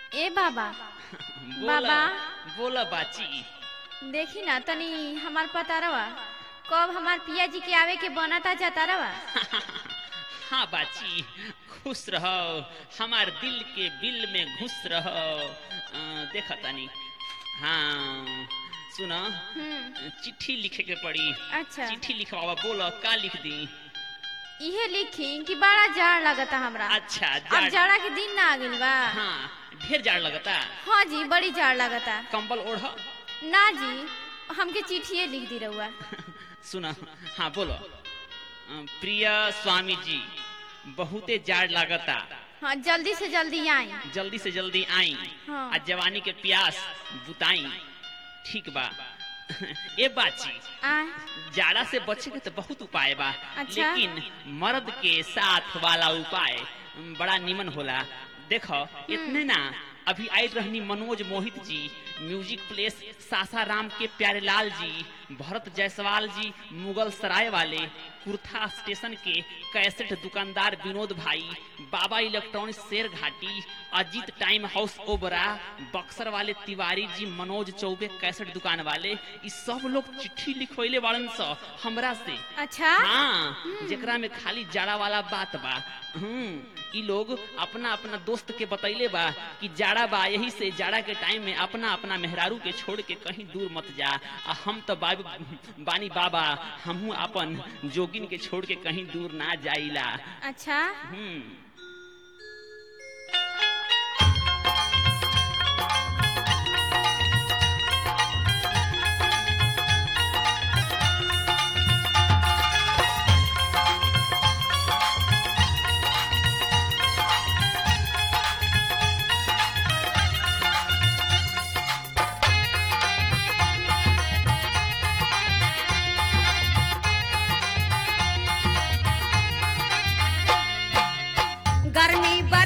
ए बाबा बोला बाबा। बोला बाची देखी ना तनी हमार पतारवा कब हमार पिया जी के आवे के बनता जतारवा हाँ बाची खुश रहो हमार दिल के बिल में घुस रहो अ, देखा तानी हाँ सुनो हम्म चिट्ठी लिखे के पड़ी अच्छा चिट्ठी लिखवावा बोलो का लिख दी इहे लिखी कि बड़ा जाड़ लगता हमरा अच्छा अब जाड़ जाड़ा के दिन ना आ गइल बा हाँ ढेर जाड़ लगता हाँ जी बड़ी जाड़ लगता कंबल ओढ़ ना जी हमके चिट्ठिए लिख दी रहुआ सुना हाँ बोलो अ, प्रिय स्वामी जी बहुते जाड़ लागता हाँ जल्दी से जल्दी आई जल्दी से जल्दी आई हाँ। आ जवानी के प्यास बुताई ठीक बा ए बाची आय जाड़ा से बचे के तो बहुत उपाय बा अच्छा। लेकिन मर्द के साथ वाला उपाय बड़ा निमन होला देखो इतने ना अभी आई रहनी मनोज मोहित जी म्यूजिक प्लेस सासाराम के प्यारेलाल जी भरत जायसवाल जी मुगल सराय वाले कुर्था स्टेशन के कैसेट दुकानदार विनोद भाई बाबा electronics Sherghati Ajit time house Obra Buxar वाले तिवारी जी मनोज चौबे कैसेट दुकान वाले ई सब लोग चिट्ठी लिखवैले बाड़न स हमरा से अच्छा हाँ जेकरा में खाली जाड़ा वाला बात बा हम्म ई लोग अपना अपना दोस्त के बतैले बा कि जाड़ा बा यही से जाड़ा के टाइम में अपना अपना मेहरारू के छोड़ के कहीं दूर मत जा आ हम तो बाबू बानी बाबा हमहू अपन जोगिन के छोड़ के कहीं दूर ना जाइला अच्छा हम्म गर्मी